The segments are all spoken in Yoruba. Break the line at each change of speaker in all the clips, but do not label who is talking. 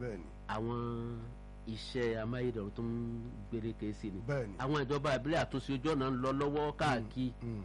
bẹ́ẹ̀ ni
àwọn iṣẹ́ amáyédẹrùn tó ń gbélékè sí ni
bẹ́ẹ̀ ni
àwọn ìjọba ìbílẹ̀ àtúnṣe ojú ọ̀nà ń lọ lọ́wọ́ káàkiri
Mm.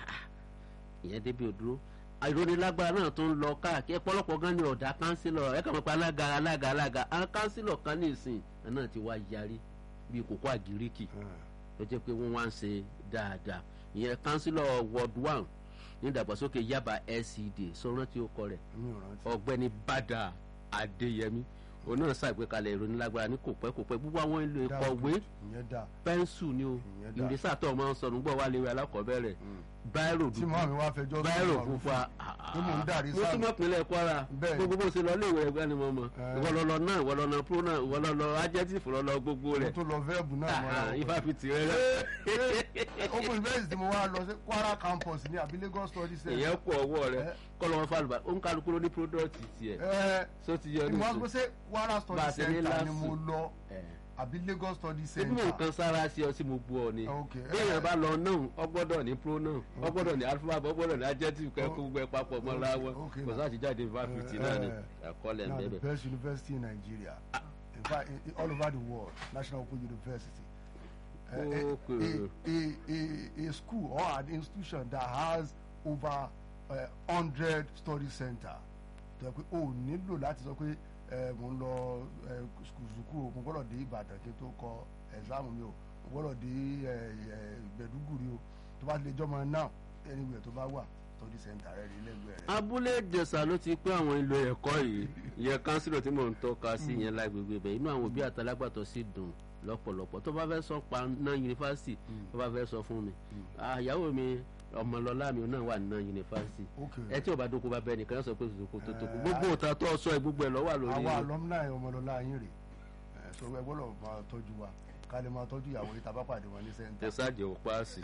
ìyẹn débi òdúró ìrónilágbára náà tó ń lọ káàkiri ọ̀pọ̀lọpọ̀ gan ni ọ̀dà kánsílọ̀ ẹ̀ kàn mọ́ pé alága alága alága àwọn kánsílọ̀ kan ní ìsìn náà ti wá yarí bíi kókó àgíríkì
Ah.
tó jẹ́ pé wọ́n wá ń ṣe dáadáa ìyẹn kánsílọ̀ ward one ní ìdàgbàsókè yaba lcd sọ̀rọ̀ tí ó kọ rẹ̀
mi ò rántí
ọ̀gbẹ́ni bàdà adéyẹmí òun náà ṣàgbékalẹ̀ ìrónilágbára ní kò pẹ́ kò pẹ́ gbogbo àwọn èlò
Dáa
ìkọ̀wé
good. ìyẹn dáa
pẹ́ńsù ni o
Ìyẹn dáa.
ìrísà tó ọmọ ń sọnù gbọ́ wá léwu alákọ̀ọ́bẹ̀rẹ̀ báírò
tí
dúdú
màá mi wá fẹjọ́ sùn
báírò
àwọn
pupa
pé mò ń dàrí
mo
sáà
túmọ̀ pinlẹ̀ kwara
Bẹ́ẹ̀.
gbogbo bó ṣe lọ léwu ẹgbẹ́ ni mo mọ̀
Eh.
ìwọ lọ lọ náà ìwọ lọ lọ pro náà ìwọ lọ lọ adjective lọ lọ gbogbo
mo
rẹ̀
tún lọ fẹ́ẹ̀bù náà mọ́ra
Ah,
wọn.
ifá fi tì rẹ rẹ
open university mo wá lọ sí kwara campus ní àbí lagos study center.
èyàn kú ọwọ́ rẹ
Eh.
kọ́ lọ́wọ́ fàlùbà ó ń kálukú ló ní product tiẹ̀
ẹ
só ti yọ
ẹ mo wá
nísìn
gbé sí kwara
Bá a
study
ṣe ní
center ni
last
mo
week.
lọ
Eh.
àbí lagos study
ebi mo
center.
nǹkan sára sí ọ sí mo bu ọ ni
ok
bí èèyàn bá lọ náà ọ gbọ́dọ̀ ní pro náà ọ gbọ́dọ̀ ní alphabet ọ gbọ́dọ̀ ní adjective kẹ́kọ̀ọ́ gbogbo ẹ̀ papọ̀ mọ́ra wọn
Okay,
kò
now.
sáà ti jáde fáfitì náà ni àkọọ́lẹ̀ ń
now the
bẹ́ẹ̀
best university in nigeria in fact in, in, all over the world national open university. Uh, a,
Okay.
a, a, a school or an institution that has over uh, hundred study center tó yẹ pé o nílò láti sọ pé ẹ mò ń lọ ẹ sùkúù o mo gbọ́dọ̀ dé ìbàdàn kí n tó kọ ẹ̀sáàmù mi o mo gbọ́dọ̀ dé ẹ ẹ gbẹ̀dúgùrì o tó bá lè jọmọ náà anywhere tó bá wà study center rẹ rí lẹ́gbẹ̀ẹ́ rẹ.
abúlé ìjẹsà ló ti pé àwọn ìlò ẹ̀kọ́ yìí ìyẹn kánsílò tí mò ń tọ́ka sí yẹn lágbègbè bẹ̀ inú àwọn òbí àtàlágbàtọ́ sì dùn lọ́pọ̀lọpọ̀ tó bá fẹ́ sọ pa náà yunifásitì tó bá fẹ́ sọ fún mi àyàwó mi ọmọlọlá mi náà wà náà yunifásitì
okay
ẹ tí ò bá dóko bá bẹ nìkan yóò sọ pé tòkó tó tókó gbogbo òtá tó sọ ẹ gbogbo ẹ lọ wà lórí
àwa alumni ọmọlọlá yín rè ẹ sọ ẹ gbọ́dọ̀ máa tọ́jú wa ká lè máa tọ́jú ìyàwó yìí tá a bá pàdé wọn ní sẹ́ńtà.
ẹ ṣáàjẹ ò paasi.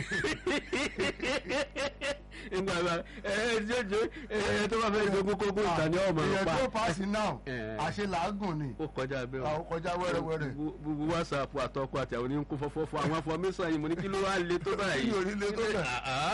nígbà bá ẹ ẹ jẹjẹ ẹ tó bá fẹ́ jogún kókó ìtàn ni ọmọ
èèyàn
pa
tó paasi náà
Eh.
àṣẹ làágùn ni
ó kọjá bẹ́ẹ̀ o.
àwọn kọjá wẹ́rẹ́wẹ́rẹ́.
Gbogbo- gbogbo whatsapp àtọkọ àti àwọn oníkún fọfọ fún àwọn afọmísàn yìí mo ní kí ló wá le tó báyìí.
Kí ló rí le tó bẹ́ẹ̀?
Ah, ah.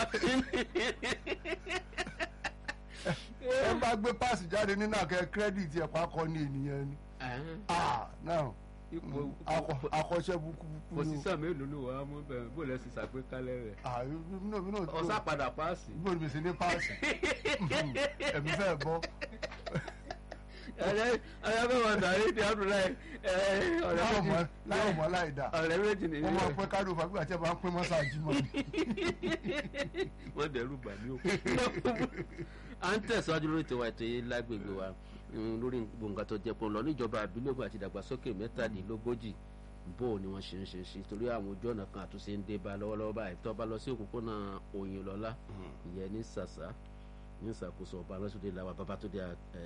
ẹ bá gbé paasi jáde nínú àkẹ́ kírẹ́dìtì ẹ̀pá kọ́ ní ènìyàn ni. ah náà
ipò
akọ- akọ́ṣẹ́ bukubuku ni o.
òṣìṣẹ́ mélòó ló wà á mú bẹ́ẹ̀ bó lẹ́ sì ṣàgbékalẹ̀ rẹ̀.
ah mi náà mi náà tó
ọ̀sá padà paasi.
gbọ́dọ̀ mi sì ní paasi ẹ̀mí fẹ́ bọ́.
ẹ̀rẹ́ ẹ̀rẹ́ bẹ́ẹ̀ wọ̀ dàrí di abdullahi ẹ̀ẹ́ ọ̀rẹ́
láwọn
méjì
mọ̀ láwọn mọ̀ láì dá.
ọ̀rẹ́ méjì nìyí.
wọ́n máa pẹ́ kádùn fàgbà tí ẹ bá ń pín mọ́sáàjì mọ́ ni.
wọ́n dẹ̀rù bà mí o. à ń tẹ̀síwájú lórí tiwa ètò yìí lágbègbè wa mm, lórí gbòǹgà tó jẹ́ pọ̀ lọ níjọba àbílẹ̀gbọ̀n àti ìdàgbàsókè mẹ́tàdínlógójì bó o ni wọ́n ṣe ń ṣe sí torí àwọn ojú ọ̀nà kan àtúnṣe ń dé bá lọ́wọ́lọ́wọ́ báyìí tó bá lọ sí òpópónà Òyìnlọ́lá ìyẹn ní sàṣà ní ìṣàkóso ọba lọ́sọdẹ làwọn babatunde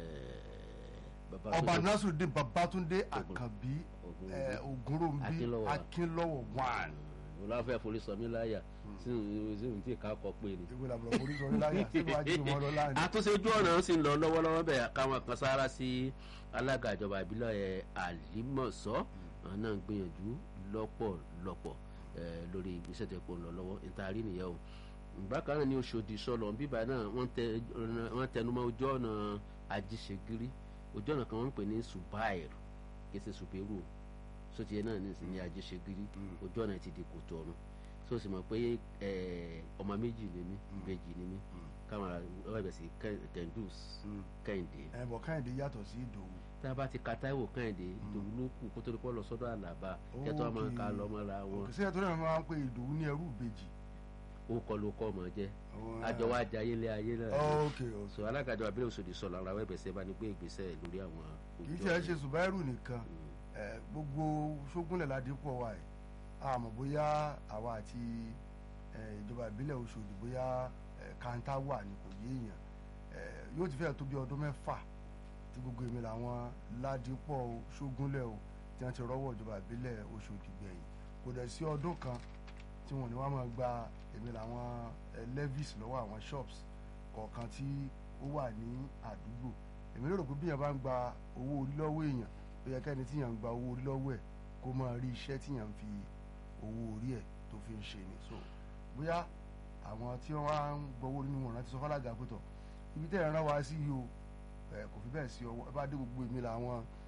ọba nasiruddin babatunde àkànbí
Ògúnròbí.
eh, ògúnròbí
Akínlọ́wọ̀.
akínlọ́wọ̀ one.
olùwàfẹ́ forí sọ mí láyà sí ìhùn tí ká kọ pé ni.
ìwé làbúrò forí sọ láyà sínú ajé ìmọ̀ lọ láàrin.
àtúnṣe ojú ọ̀nà sì ń lọ lọ́wọ́lọ́wọ́ bẹ́ẹ̀ káwọn kan sára sí alága ìjọba ìbílẹ̀ àlímọ̀sọ́ àwọn náà ń gbìyànjú lọ́pọ̀lọpọ̀ eh, lórí ìgbésẹ̀ tó pọ̀ ń lọ lọ́wọ́ ìtaari nìyẹn o bákan náà ní Oṣòdì sọlọ bíbá náà wọ́n tẹ- wọ́n tẹnumọ́ ojú ọ̀nà ajíṣegírí ojú ọ̀nà kan wọ́n ń pè ní subair kì í ṣe subairu o sotiye náà ní ìsìn ní ajíṣegírí ojú ọ̀nà ti di kòtò ọ̀run so sì mọ̀ pé eh, ọmọ méjì ni mí ìbejì ni mí káwọn ọ̀rọ̀ ẹ̀bẹ̀ sí kẹ́ndùs kẹ́hìndé
ẹ bọ̀ káyọ̀dé yàtọ̀ sí ìdòwú.
tá a bá ti ka táìwò kẹ́hìndé ìdòwú ló kù kó tó di pọ́ lọ sọ́dọ̀ àlàbà kẹ́tọ́ máa ń ka lọ mọ́ra wọn
òkè sí ẹ̀tọ́ náà máa ń pe ìdòwú ní ẹrú ìbejì.
ó kọ́ ló kọ́ ọmọ jẹ́
Àwọn-
àjọ wa jẹ ayé lé ayé náà
ok ok.
so alágàjọ abilé Òṣòdì sọ̀rọ̀ àwọn ẹ̀bẹ̀ sẹ́ bá ní gbé ìgbésẹ̀ lórí àwọn
kì í ṣe ẹ ṣe ṣùbáìrù nìkan ẹ, gbogbo ṣógúnlẹ̀ ládìpọ̀ wa yìí àmọ́ bóyá àwa àti ẹ, ìjọba ìbílẹ̀ Ọ̀ṣọ́dì bóyá ẹ, kàńtà wà ní kò yé èèyàn ẹ, yóò ti fẹ́ tó bí ọdún mẹ́fà tí gbogbo èmi làwọn ládìpọ̀ o, ṣógúnlẹ̀ o tí wọ́n ti rọ́wọ́ ìjọba ìbílẹ̀ Ọ̀ṣọ́dì gbẹ̀yìn kò dẹ̀ sí ọdún kan tí wọ́n ní wọ́n máa gba èmi làwọn ẹ, levies lọ́wọ́ àwọn shops kọ̀ọ̀kan tí ó wà ní àdúgbò èmi lérò pé bí èèyàn bá ń gba owó orí lọ́wọ́ èèyàn ó yẹ kẹ́ni tí èèyàn ń gba owó orí lọ́wọ́ ẹ̀ kó máa rí iṣẹ́ tí èèyàn ń fi owó orí ẹ̀ tó fi ń ṣe ni so bóyá àwọn tí wọ́n wá ń gbowó orí nínú ọ̀ràn ti sọ fọ́lága pẹ̀tọ̀ ibi tẹ́ ẹ̀ rán wa sí yìí o ẹ̀ kò fi bẹ́ẹ̀ sí ọwọ́ ẹ bá dé gbogbo èmi làwọn